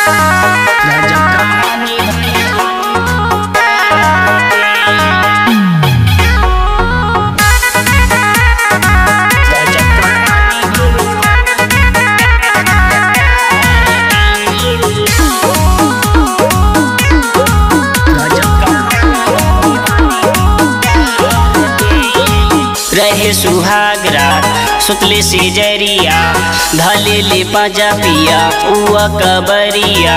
रहे सुहागरा सुतले से जरिया धले ले पाजा पिया उआ कबरिया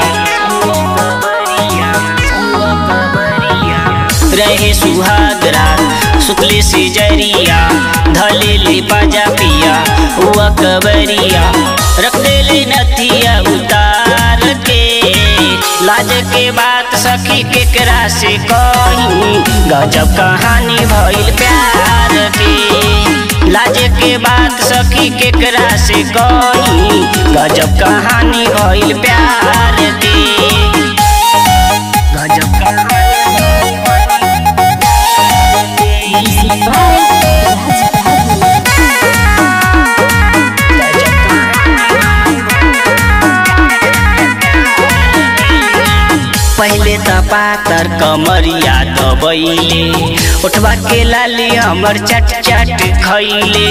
रहे सुहागरा सुतले से जरिया धले ले पाजा पिया उआ कबरिया रख दे ले नथिया उतार के लाज के बात सखी केकरा से कही गजब कहानी भइल प्यार के लाज के बात सखी केकरा से कही गजब कहानी भइल प्यार के गजब कहानी पहले त पातर कमरिया दबैले उठवा के लाली हमर चट चट खैले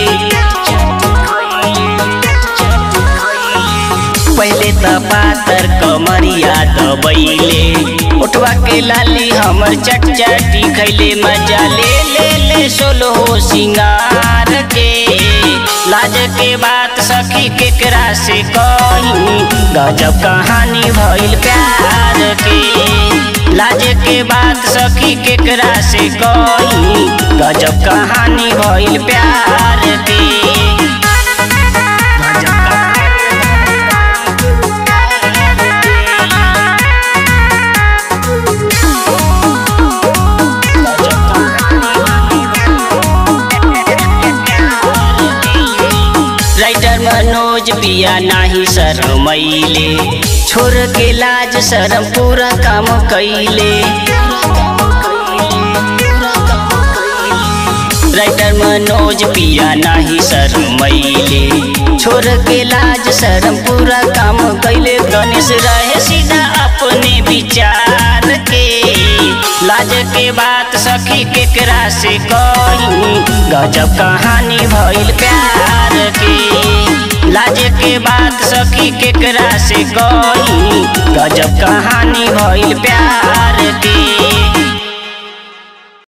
पहले त पातर कमरिया दबैले उठवा के लाली हमर चट चटी खैले मजा ले ले ले सोलो हो सिंगार के लाज के बात सखी केकरा से कही गजब कहानी भइल प्यार के लाज के बात सखी केकरा से कही गजब कहानी भइल प्यार के राइटर मनोज पिया नाही शरमैले छोड़ के लाज शरम पूरा काम कैले राइटर मनोज पिया नाही शरमैले छोड़ के लाज शरम पूरा काम कैले गणेश रहे सीधा अपने विचार के लाज के बात सखी केकरा से कही गजब कहानी भइल प्यार के लाज के बात सखी केकरा से कही गजब कहानी भइल प्यार के